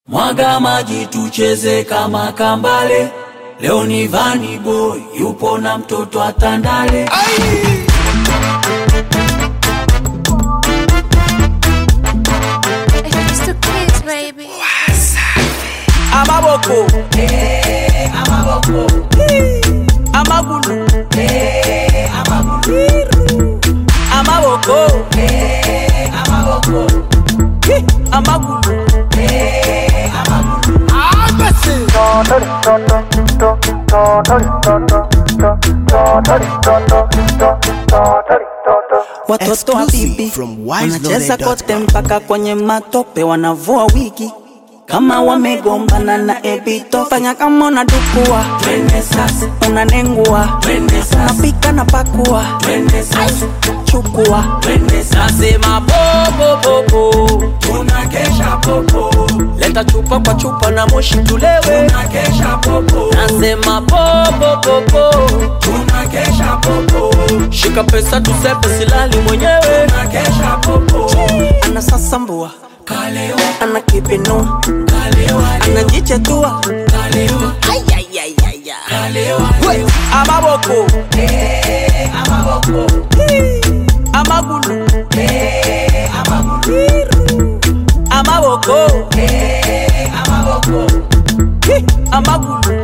Mwaga maji tucheze kama kambale. Leo ni Vani Boy yupo na mtoto atandale. It's the kids, baby. amaboko amagulu amaboko Hi, amagulu Watoto wa Exclusive bibi from wanacheza wiseloaded.com. kote mpaka kwenye matope, wanavua wigi kama wamegombana na Ebito. Fanya kama unadukua, Twende sasa, unanengua, twende sasa, unapika na pakua, twende sasa, chukua twende sasa. nasema popopopo Tunakesha popo, leta chupa kwa chupa na moshi tulewe tunakesha popo, nasema popopopo tunakesha popo, shika pesa tusepe silali mwenyewe tunakesha popo. anasasambua, Kalewa, ana kipinua, kalewa, anajichetua kalewa, kalewa, amaboko amagulu amaboko Hi, amagulu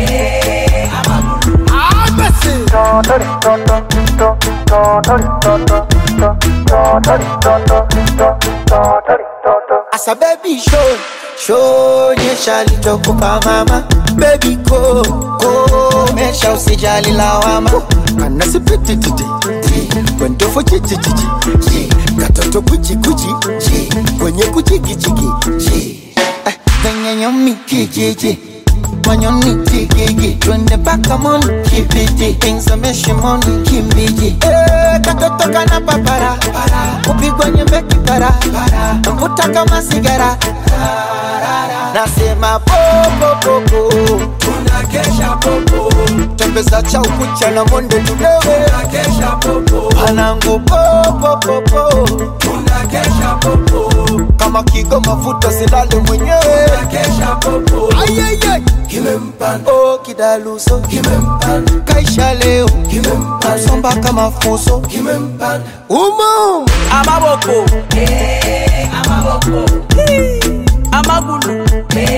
Asa baby show show nyesha alichokupa mama baby ko ko mesha usijali lawama kana sipiti titi kwendo fo chichi chichi chi katoto kuchi kuchi chi kwenye kuchi kichi chi eh kwenye nyomi kijiji manyoni tigigi twende paka moni kibiti ingzameshe moni kimbiji eh katoto kana papara kupigwa nyembe kipara mvuta kama sigara nasema popopopo tunakesha popo, tembeza cha ukucha na monde tudewe tunakesha popo, panangu popopopo tunakesha popo, kama kigo mafuta silale mwenyewe tunakesha popo. Ayayay. Kimempanda, oh kidaluso kimempanda, kaisha leo kimempanda, somba kama fuso kimempanda. umo amaboko amagulu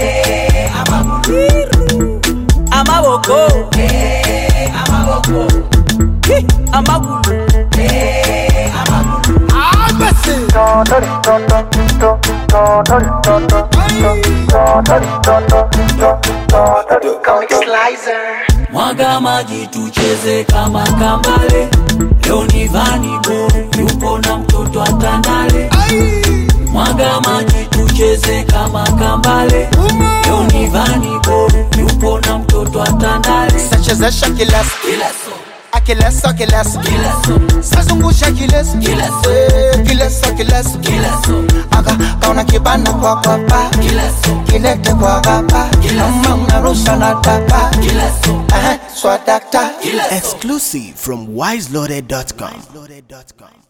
amaboko Hi, amagulu Mwaga maji tucheze kama kambale. Leo ni Vani Boy yupo na mtoto atandale. Mwaga maji tucheze kama kambale. Leo ni Vani Boy yupo na mtoto atandale. sachezesha kileso Kila so, akileso kileso kila so, sazungusha kileso Kileso. Eh, kileso kileso kila so, aka kaona kibana kwa kwapa kila so, kilete kwa gapa kama unarusha na tapa kila so, Eh, swadakta kila so. Exclusive from wiseloaded.com.